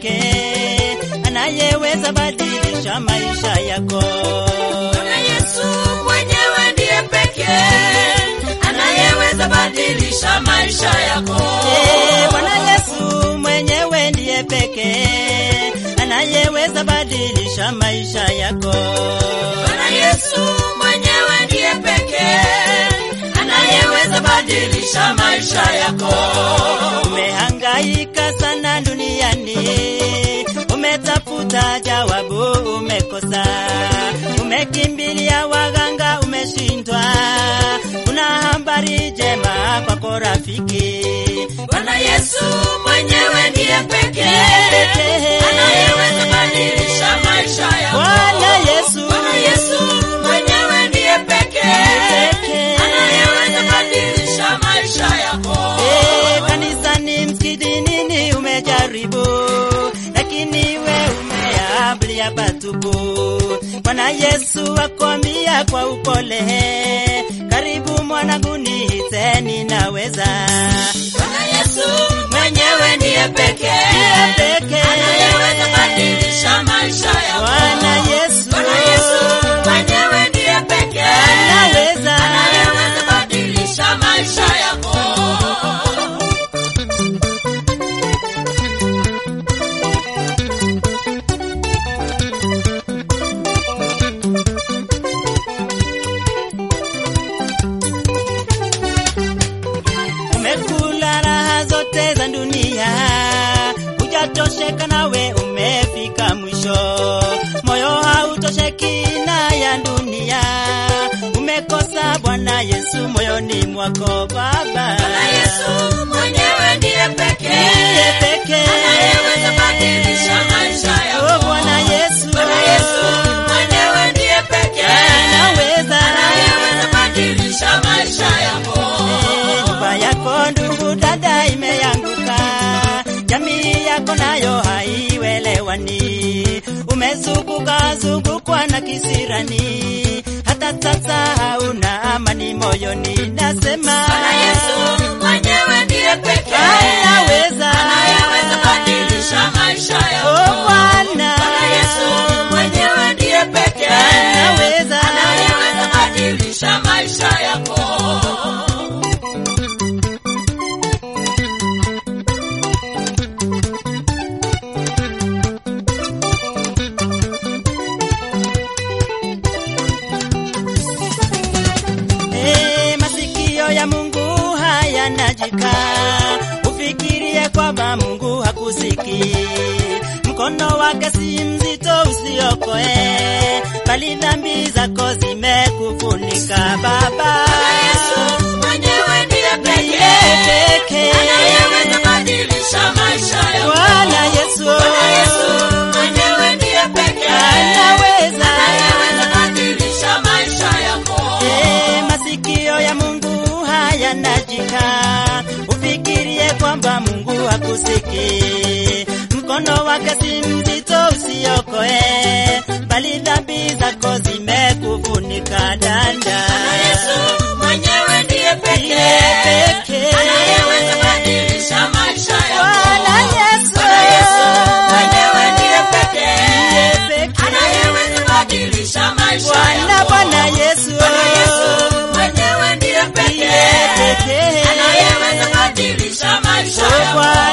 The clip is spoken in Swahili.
pekee anayeweza badilisha maisha yako. Bwana Yesu mwenyewe ndiye pekee anayeweza badilisha maisha yako. Eh, Bwana Yesu mwenyewe ndiye pekee anayeweza badilisha maisha yako. Bwana Yesu mwenyewe ndiye pekee anayeweza badilisha maisha yako. Umehangaika sana duniani, umetafuta jawabu, umekosa. Umekimbilia waganga, umeshindwa. Kuna habari njema kwako rafiki. Bwana Yesu mwenyewe ndiye pekee anayeweza badilisha maisha yako. Bwana Yesu, Bwana Yesu mwenyewe ndiye pekee anayeweza badilisha maisha yako. Eh, kanisani, msikitini umejaribu, lakini we umeabulia patupu. Bwana Yesu akwambia kwa upole, karibu mwanangu, niite ninaweza. Bwana Yesu mwenyewe ndiye pekee Ndiye pekee. anayeweza badilisha maisha yako. Bwana Yesu, Bwana Yesu mwenyewe ndiye pekee anaweza. anayeweza badilisha maisha yako. Umekula raha zote za dunia, hujatosheka nawe umefika mwisho. Moyo hautosheki na ya dunia, umekosa Bwana Yesu moyoni mwako Baba. Bwana Yesu mwenyewe ndiye pekee Ndiye pekee anayeweza badilisha maisha yako. Oh, Bwana Yesu, Bwana Yesu mwenyewe ndiye pekee anaweza anayeweza badilisha maisha yako. Eh, nyumba yako ndugu dada imeanguka, jamii yako nayo haiwelewani, umezunguka zungukwa na kisirani, hata sasa hauna amani moyoni. Nasema Bwana Yesu mwenyewe ndiye pekee anaweza, anayeweza badilisha maisha yako. oh Bwana Bwana Yesu mwenyewe ndiye pekee anaweza, anayeweza badilisha maisha yako. Eh, masikio ya Mungu hayanajika, ufikirie kwamba Mungu hakusikii. Mkono wake si mzito usiokoe, bali dhambi zako zimekufunika Baba. Bwana Yesu mwenyewe ndiye Ndiye pekee pekee. anayeweza badilisha maisha yako. Bwana Yesu, Bwana Yesu mwenyewe ndiye pekee anaweza. anayeweza badilisha maisha yako. Eh, masikio ya Mungu hayanajika, ufikirie kwamba Mungu hakusikii. Mkono wake si mzito usiokoe, bali dhambi zako zimekufunika danda. Bwana Yesu mwenyewe ndiye Ndiye pekee pekee. anayeweza badilisha maisha yako. Bwana Yesu, Bwana Yesu mwenyewe ndiye pekee Ndiye pekee. anayeweza badilisha maisha Bwana yako. Bwana Yesu, Bwana Yesu mwenyewe ndiye Ndiye pekee pekee. anayeweza badilisha maisha Oh, yako. Bwana